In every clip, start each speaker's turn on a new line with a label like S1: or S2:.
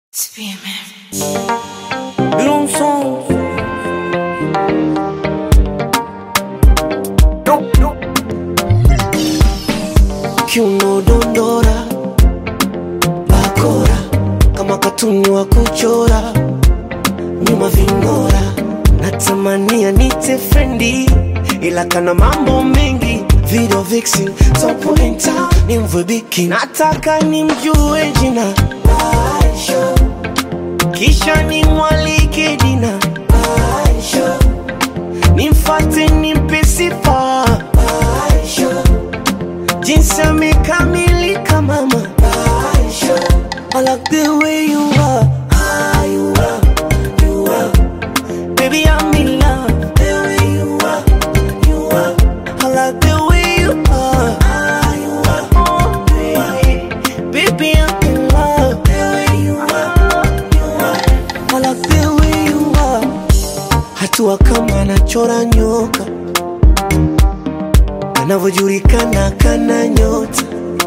S1: Long song. Kiuno dondora bakora kama katuni wa kuchora nyuma vingora natamania nite frendi ila kana mambo mengi video vixen topointa ni mvibiki nataka nimjue jina Aisha kisha nimwalike dina Aisha nimfate nimpe sifa Aisha jinsi amekamilika mama Aisha I like the way you are Ah, you are, you are Baby I'm in love The way you are, you are I like the way you are Ah, you are, oh, baby Baby I'm in love The way you are, you are I like the way you are Hatua kama anachora nyoka anavyojulikana kana nyota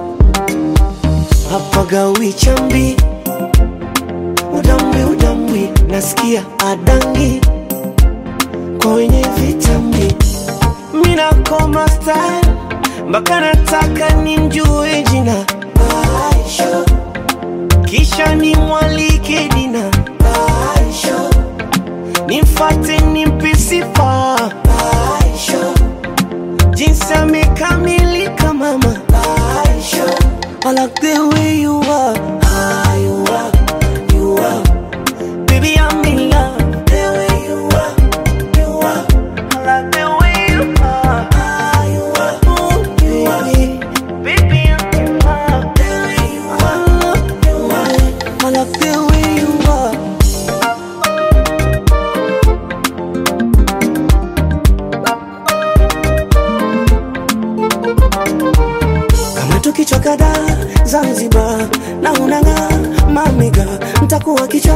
S1: hapagawi chambi udambwi udambwi nasikia adangi kwa wenye vitambi minakoma style mpaka nataka nimjue jina Aisha kisha nimwalike dina Aisha nimfate nimpe sifa Aisha jinsi amekamilika mama Aisha I like the way you are Ah, you are, you are Baby I'm in love The way you are, you are I like the way you are Ah, you are, oh, baby Baby I'm in love The way you are, you are I like the way you are kama tukichwa kadhaa Zanzibar na unanga mamiga mtakuwa kicha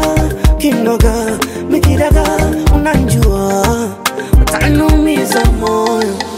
S1: kinoga mikidaga unanjua utanumiza moyo